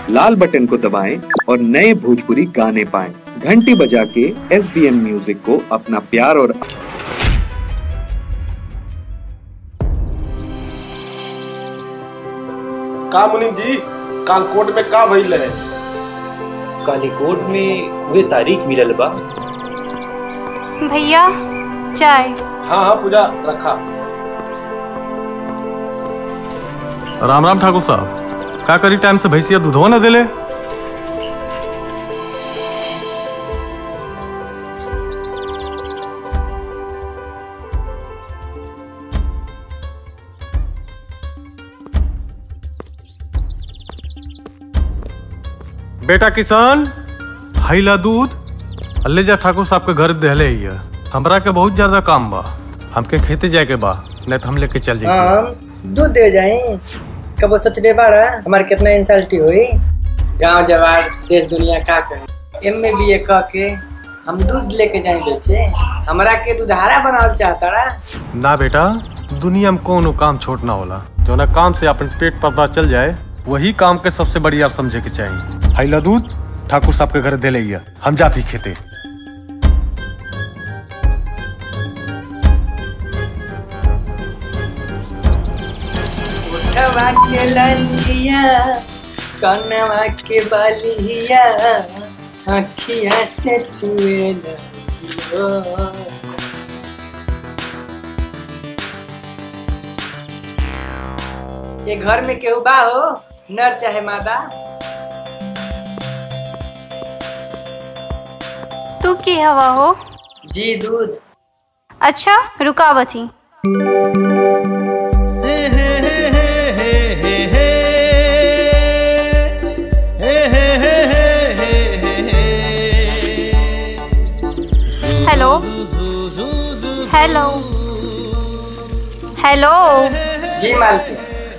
लाल button को दबाएं और नए भोजपुरी गाने पाएं घंटी बजा के एस बी एम म्यूजिक को अपना प्यार और का मुनीम जी काल कोर्ट में का भइल है कालीकोट में वे तारीख मिलल बा भैया चाय हाँ हाँ पूजा रखा राम राम ठाकुर साहब का करी टाइम से भैंसिया दूधवा न दिले बेटा किसान हैला दूध अल्ले जा ठाकुर साहब के घर दहले हिया हमरा के बहुत ज्यादा काम बा हमके खेते जाए के बा नहीं तो हम लेके चल जाएंगे हम दूध दे जाई कबो सोचले बाड़ा हमार कितना इंसल्टी हुई गांव जवार देश दुनिया का कहे एम में बी ए कह के हम दूध लेके जाए बेचे हमरा के दूधारा बनावल चाहता रा ना बेटा दुनिया में कोनो काम छोट ना होला जो ना काम से अपन पेट पता चल जाए वही काम के सबसे बढ़िया समझे के चाहिए हैला दूध ठाकुर साहब के घर दे लिया हम जाते ही खेते उठवा के ललिया कनवा के बलिया अखिया से छुए लगियो ये घर में केहू बा हो नर चाहे मादा तू की हवा हो जी दूध अच्छा रुकावती हेलो हेलो हेलो जी मालकिन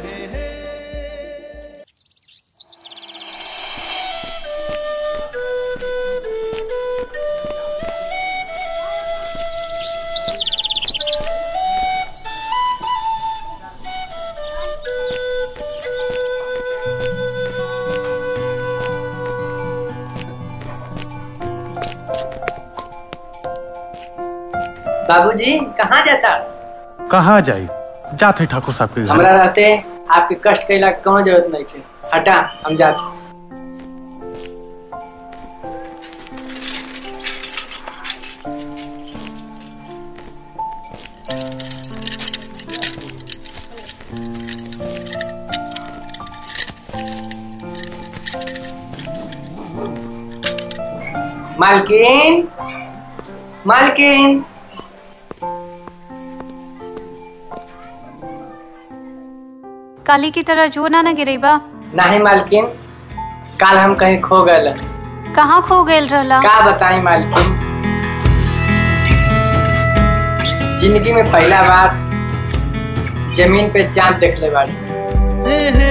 बाबूजी कहाँ जाता कहाँ जाई जाते ठाकुर साहब के घर हमरा रहते आपके कष्ट कैला के कोनो जरूरत नहीं थे हटा हम जाते मालकिन मालकिन काली की तरह जो ना न गिरेबा नहीं मालकिन काल हम कहीं खो गए कहाँ खो गेल रहला का बताई मालकिन जिंदगी में पहला बार जमीन पे चांद देख ले बाड़ी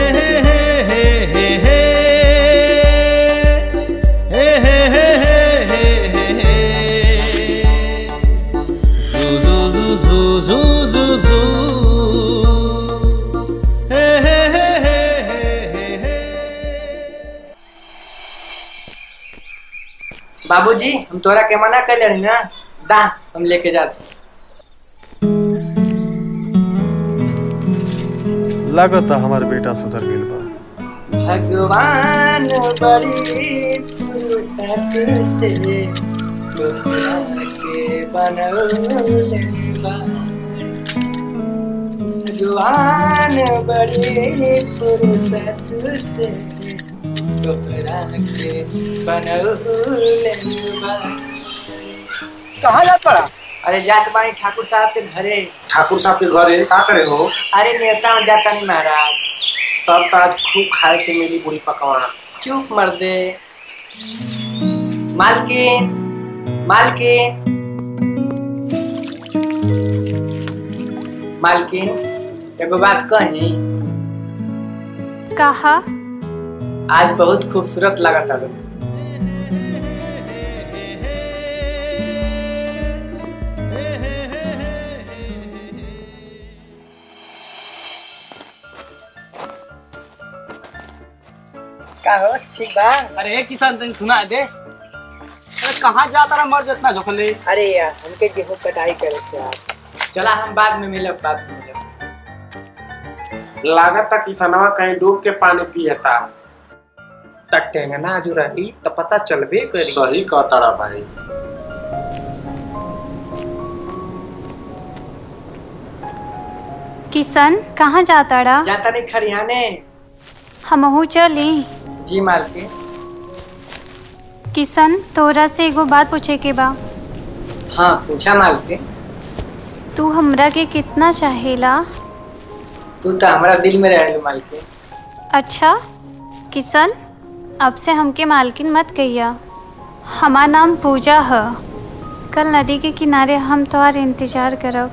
बाबूजी हम तोरा के मना कर रही ना दा हम लेके जाते लागत हमार बेटा सुधर गेल बा भगवान बड़ी फुर्सत से तोहरा के बनौले बा। भगवान बड़ी फुर्सत से तोहरा के बनौले बा। कहाँ जात पड़ा अरे जात बानी ठाकुर साहब के घरे ठाकुर साहब के घरे का करे हो अरे नेता में जाता नहीं महाराज तब तो आज खूब खाए के मिली पूरी पकवान चुप मर दे मालकिन मालकिन मालकिन एगो बात कही कहा आज बहुत खूबसूरत लागत है का हो ठीक बा अरे किसान तनी सुना दे अरे कहाँ जाता रहा मर्द इतना झोंकले अरे यार हमके गेहूं कटाई करे थे यार चला हम बाद में मिलब बाद में मिलब लागत था किसनवा कहीं डूब के पानी पियता तक टेंगना जो रही तो पता चलबे करी सही कहता भाई किशन कहाँ जाता रहा जाता नहीं खरियाने हमहू चली जी माल के किशन तोरा से एगो बात पूछे के बा हाँ पूछा माल के तू हमरा के कितना चाहेला तू तो हमारा दिल में रह माल के अच्छा किशन अब से हमके मालकिन मत कहिया हमार नाम पूजा है कल नदी के किनारे हम तोहार इंतजार करब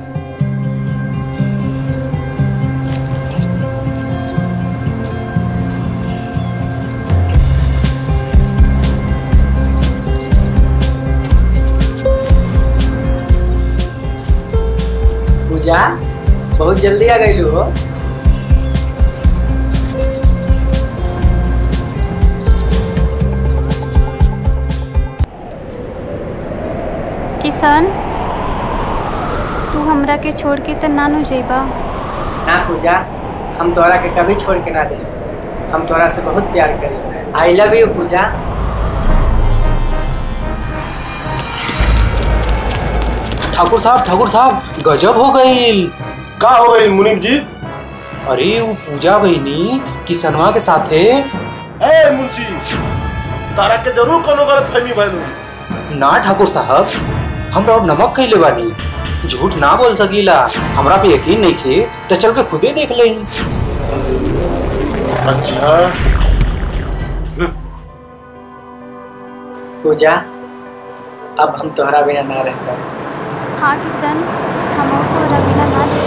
पूजा बहुत जल्दी आ गई हो किशन तू हमरा के छोड़ के त नानू जेबा ना पूजा हम तोहरा के कभी छोड़ के ना दे हम तोहरा से बहुत प्यार करी आई लव यू पूजा ठाकुर साहब ठाकुर साहब गजब हो गई का हो गई मुनीम जी अरे वो पूजा बहनी किसनवा के साथे ए मुंशी तारा के जरूर कोनो गलत फहमी भइल ना ठाकुर साहब हमरा और नमक खैले बानी झूठ ना बोल सकीला हमरा पे यकीन नहीं खे तो चल के खुदे देख ले अच्छा पूजा अब हम तोहरा बिना ना रह पाए हाँ किशन हमहू तोरा बिना ना जी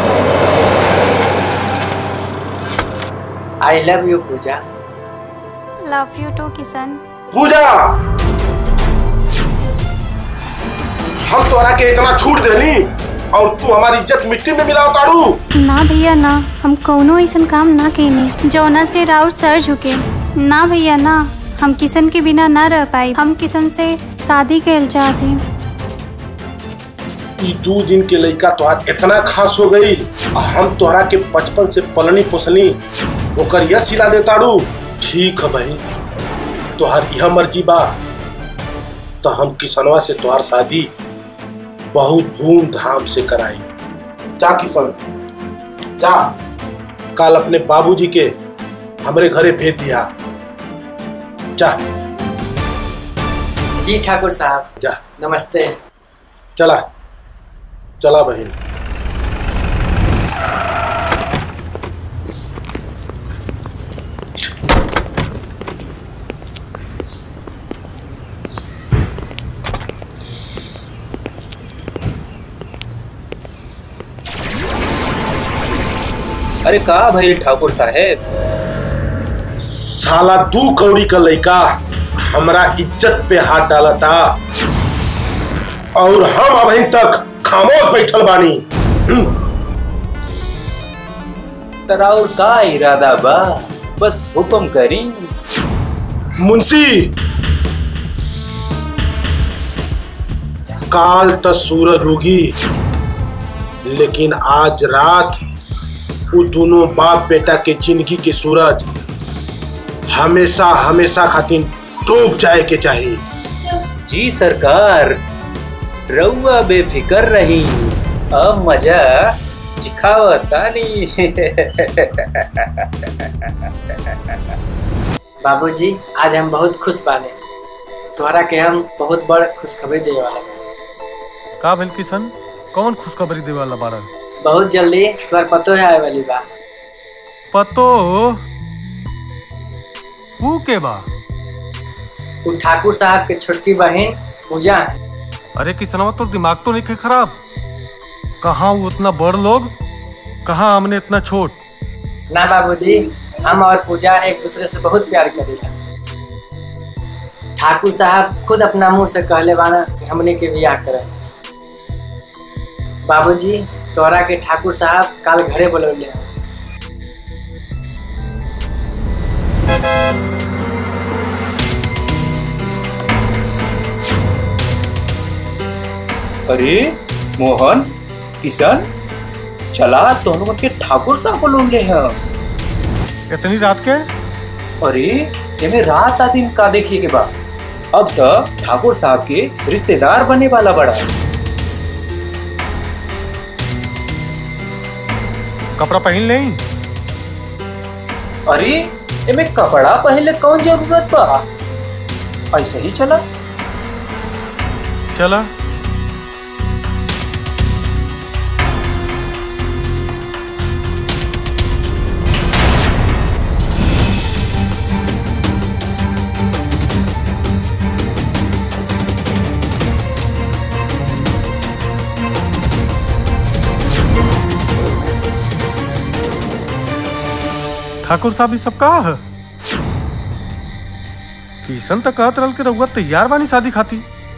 I love you Pooja love you too Kishan Pooja हम तोरा के इतना छूट देनी और तू हमारी इज्जत मिट्टी में मिलाओ तारू ना भैया ना हम कौनो ऐसन काम ना कैनी जौना से राउर सर झुके ना भैया ना हम किशन के बिना ना रह पाई हम किशन से शादी कैल चाहती ई दू दिन के लड़का तोहार इतना खास हो गई और हम तोहरा के बचपन से पलनी पोसनी ओकर यह सिला दे तारू ठीक है बहन तोहार यह मर्जी बा तो हम किसनवा से तोहार शादी बहुत धूमधाम से कराई जा किशन जा कल अपने बाबूजी के हमरे घरे भेज दिया जा जी ठाकुर साहब जा नमस्ते चला चला बहन अरे का भाई ठाकुर साहेब साला दू कौड़ी का लड़का हमरा इज्जत पे हाथ डाला था और हम अभी तक खामोश बैठल बानी तराउर का इरादा बा बस हुक्म करी मुंशी काल तक सूरज उगी लेकिन आज रात वो दोनों बाप बेटा के जिंदगी के सूरज हमेशा हमेशा खातिर डूब जाए के चाहिए जी सरकार रउआ बेफिकर रही अब मजा चिखावतानी बाबूजी आज हम बहुत खुश बाने तोहरा के हम बहुत बड़ खुशखबरी देवे वाला बानी। का भेल किशन कौन खुशखबरी देवे वाला बारन बहुत जल्दी तोहर पतो है आए वाली बा पतो ऊ के बा वो ठाकुर साहब के छोटकी बहन पूजा है अरे किसनवा तो दिमाग तो नहीं खे खराब कहाँ वो उतना बड़ लोग कहाँ हमने इतना छोट ना बाबूजी हम और पूजा एक दूसरे से बहुत प्यार करेला ठाकुर साहब खुद अपना मुंह से कहले बाना कि हमने के बियाह करे बाबूजी तोरा के ठाकुर साहब काल घरे बोलौले हैं। अरे मोहन किशन चला दोनों के ठाकुर साहब बोलो ले हैं इतनी रात के अरे एमे रात आ दिन का देखिए के बा अब तो ठाकुर साहब के रिश्तेदार बने वाला बड़ा कपड़ा पहन नहीं अरे एमे कपड़ा पहले कौन जरूरत बा ऐसे ही चला चला ठाकुर साहब ये सब कहा है किशन तो कहत रहल के रउआ तैयार बानी शादी खाती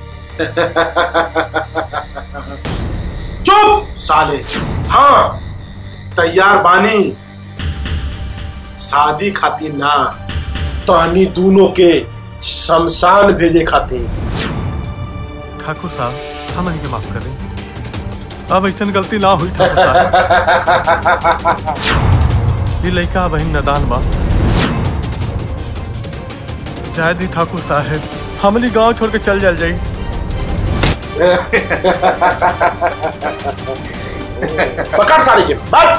चुप साले हाँ तैयार बानी शादी खातिर ना तहनी दोनों के शमशान भेजे खातिर ठाकुर साहब हम इनके माफ कर दें अब ऐसा गलती ना हुई ठाकुर साहब ये लड़का बहन नदान बा शायद ही ठाकुर साहब हमनी गांव छोड़ के चल जाल जाई पकड़ साड़ी के बस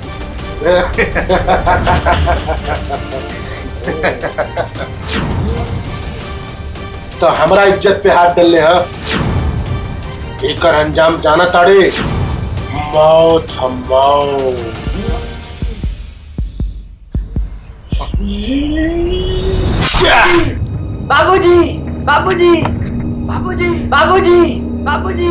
तो हमरा इज्जत पे हाथ डाले है एकर अंजाम जाना ताड़े मौत हम मौत बाबूजी बाबूजी बाबूजी बाबूजी बाबूजी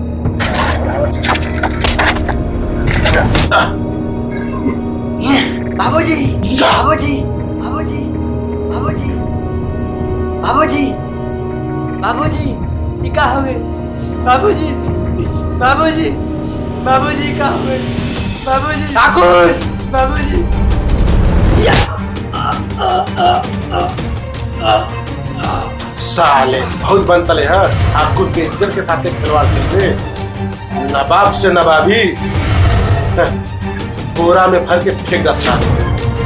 बाबूजी बाबूजी बाबूजी बाबूजी बाबूजी बाबूजी ये का हुए बाबूजी बाबूजी बाबूजी का हुए बाबूजी ठाकुर बाबूजी साले बहुत बनतले है ठाकुर के इज्जत के साथ खिलवाड़ खेलते नवाब से नवाबी बोरा में भर के फेंक दस साले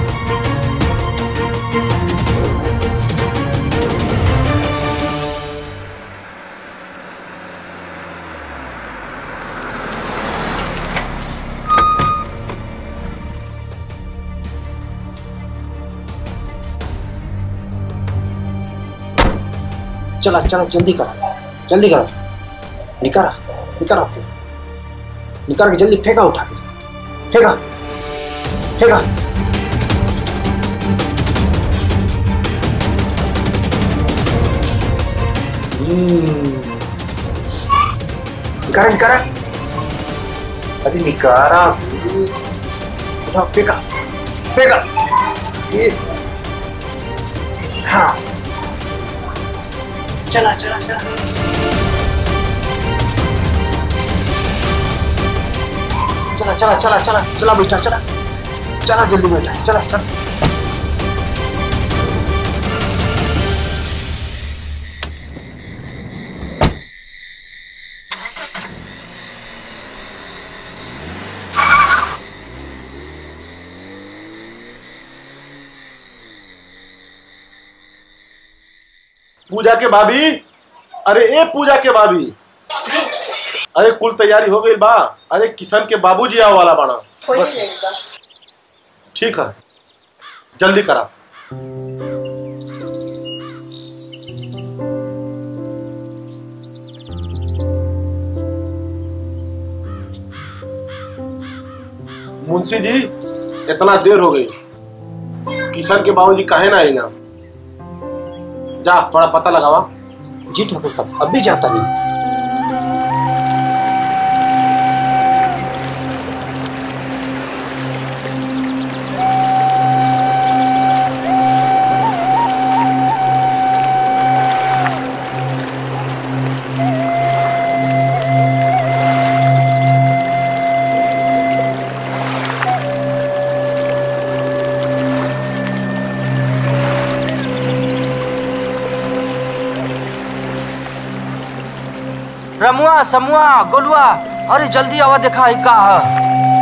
चला चला जल्दी करो जल्दी करो निकारा निकारा निकाल के जल्दी फेंका उठा के फेंका फेंका निकारा निकारा अरे निकारा उठा फेंका फेंका ये हाँ चला चला चला चला चला चला चला चला बेटा चला चला जल्दी बेटा चला चला पूजा के भाभी अरे ए पूजा के भाभी अरे कुल तैयारी हो गई बा अरे किशन के बाबूजी आवे वाला बाना बस ठीक है जल्दी करा मुंशी जी इतना देर हो गई किशन के बाबूजी काहे ना आएगा जा थोड़ा पता लगावा जी ठाकुर साहब अब भी जाता नहीं रमुआ समुआ गोलुआ अरे जल्दी आवा देखा है का है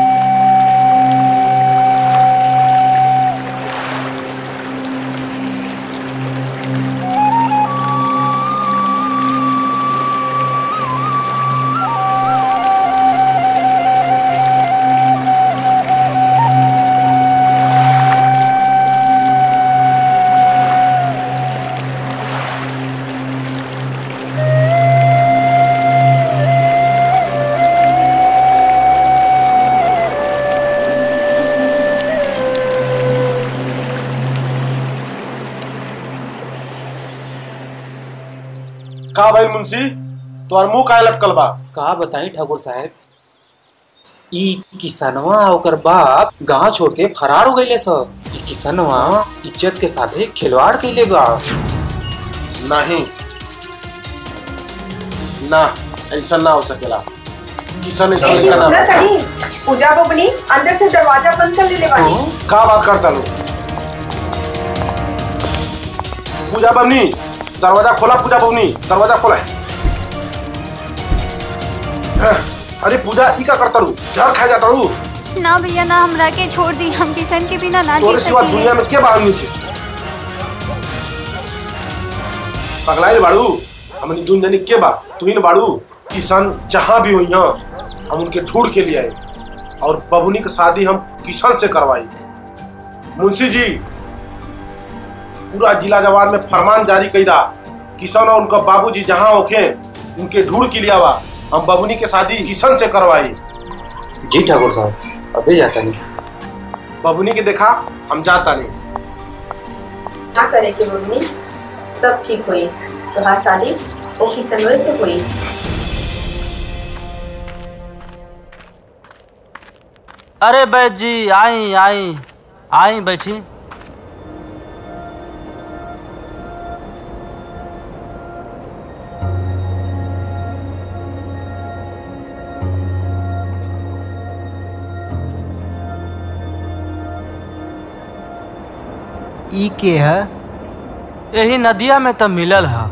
का भाई मुंशी तोहर मुंह काहे लटकल बा का बताई ठाकुर साहब ई किसनवा ओकर बाप गांव छोड़ के फरार हो गईले सब ई किसनवा इज्जत के साथे खिलवाड़ कइले बा नहीं ना ऐसा ना हो सकेला किसान ऐसा जी, नहीं सुना करना तनी पूजा बबनी अंदर से दरवाजा बंद कर ले बानी का बात करता लो पूजा बमनी दरवाजा खोला पूजा बमनी दरवाजा खोला हाँ, अरे पूजा ई का करता रू जहर खा जाता रू ना भैया ना हमरा के छोड़ दी हम किसन के बिना ना जी तोरे सिवा सकीले दुनिया में के बाहर नीचे पगलाइल बाड़ू हमनी दुन जानी के बा तू ही न बाड़ू किसान जहाँ भी हुई हैं हम उनके ढूंढ के लिए आए और बबुनी की शादी हम किसान से करवाई मुंशी जी पूरा जिला जवान में फरमान जारी कईदा किसान और उनका बाबूजी जहाँ होखे उनके ढूंढ के लिए आवा हम बबुनी के शादी किसान से करवाई जी ठाकुर साहब अबे जाता नहीं बबुनी के देखा हम जाता नहीं ना करे के बबनी सब ठीक हुई तोहार शादी ओ किसनवे से हुई अरे बैठ जी आई आई आई बैठी ई के है यही नदिया में तो मिलल है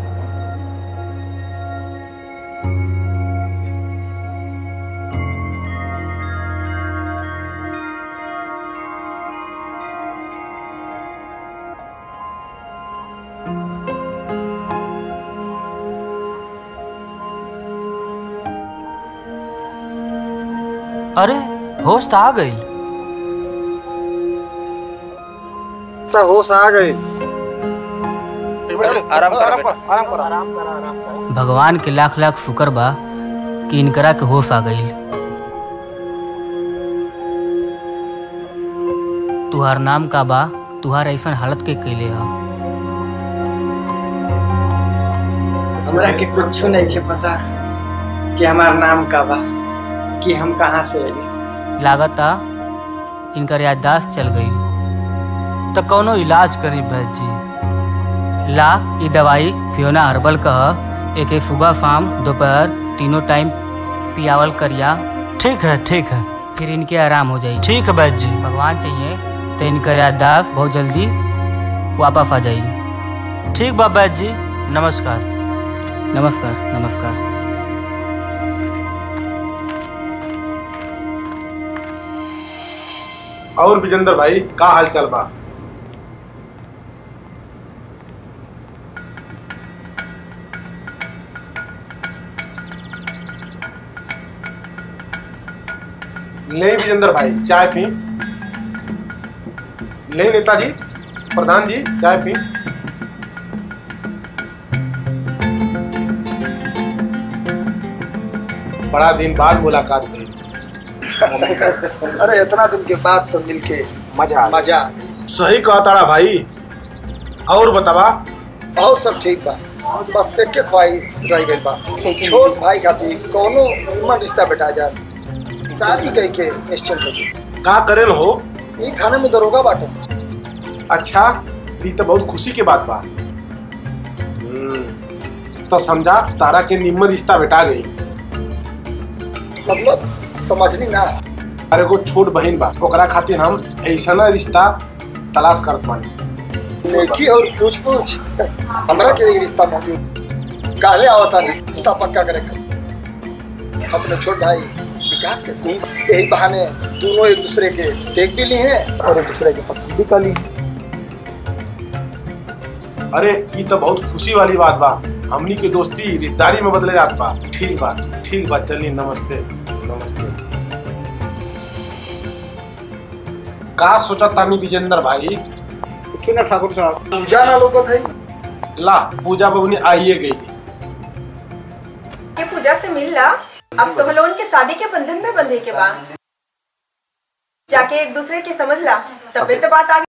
अरे होश तो आ गई होश आ गई आराम कर आराम कर भगवान के लाख लाख शुक्र बा कि इनकरा के होश आ गईल तुहार नाम का बा तुहार ऐसन हालत के कैले हा हमरा के कुछ नहीं के पता कि हमार नाम का बा कि हम कहाँ से आइली लागता इनकर याददाश्त चल गई तो कौनो इलाज करी बैद जी ला ये दवाई फियोना हर्बल का ह। एके सुबह शाम दोपहर तीनों टाइम पियावल करिया ठीक है ठीक है फिर इनके आराम हो जाई ठीक है बैद जी भगवान चाहिए तो इनकर याददाश्त बहुत जल्दी वापस आ जाई ठीक बा बैद जी नमस्कार नमस्कार नमस्कार और विजेंद्र भाई का हाल चाल बा ले विजेंद्र भाई चाय पी ले नेताजी प्रधान जी चाय पी बड़ा दिन बाद मुलाकात हुई अरे इतना दिन के बाद तो मिलके मजा मजा सही कहा ताड़ा भाई और बतावा और सब ठीक बा बस से के ख्वाहिश रह गई बा छोट भाई खातिर कोनो मन रिश्ता बेटा जा शादी कई के निश्चिंत हो जी का करेन हो ई थाने में दरोगा बाटे अच्छा दी तो बहुत खुशी के बात बा हम्म, तो समझा तारा के निम्न रिश्ता बेटा गई मतलब समझनी ना अरे को छोट बहन बा ओकरा खातिर हम ऐसा ना रिश्ता तलाश करत बानी नेकी और पूछ पूछ हमरा के ई रिश्ता मौजूद काले आवता रिश्ता पक्का करे खातिर अपने छोट भाई विकास के साथ यही बहाने दोनों एक दूसरे के देख भी ली हैं और एक दूसरे के पसंद भी कर ली अरे ये तो बहुत खुशी वाली बात बा हमनी के दोस्ती रिश्तेदारी में बदले जात बा ठीक बात ठीक बात चलिए नमस्ते नमस्ते का सोचा तानी विजेंद्र भाई कुछ ना ठाकुर साहब पूजा ना लोग थे ला पूजा बबनी आइए गई ये पूजा से मिल ला अब तो हम लोगन के शादी के बंधन में बंधे के बाद जाके एक दूसरे के समझ ला तबे तो बात आगे